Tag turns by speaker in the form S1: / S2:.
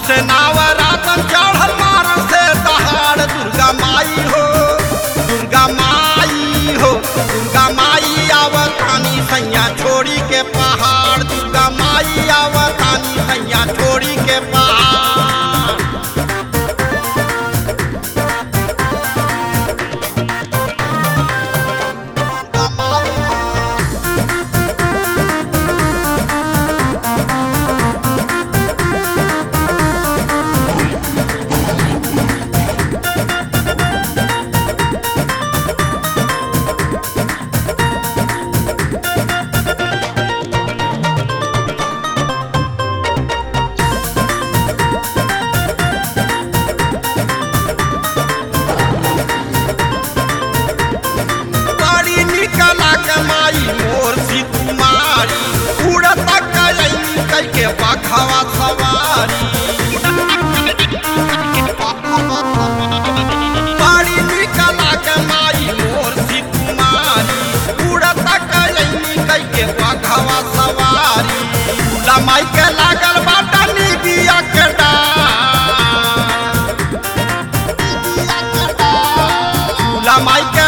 S1: से नावरातन चढ़ल मार से दहाड़ दुर्गा माई हो दुर्गा माई हो दुर्गा माई आवतानी सैया छोड़ी के पहाड़ दुर्गा माई आवतानी सैया छोड़ी के पहाड़ बड़ी निकला के माई मोर सी कुमारी उड़त कई कई के बखवा सवारी बड़ी निकला के माई मोर सी कुमारी उड़त कई कई के बखवा सवारी झूला माई के लागल बाटा निबिया के डार झूला माई के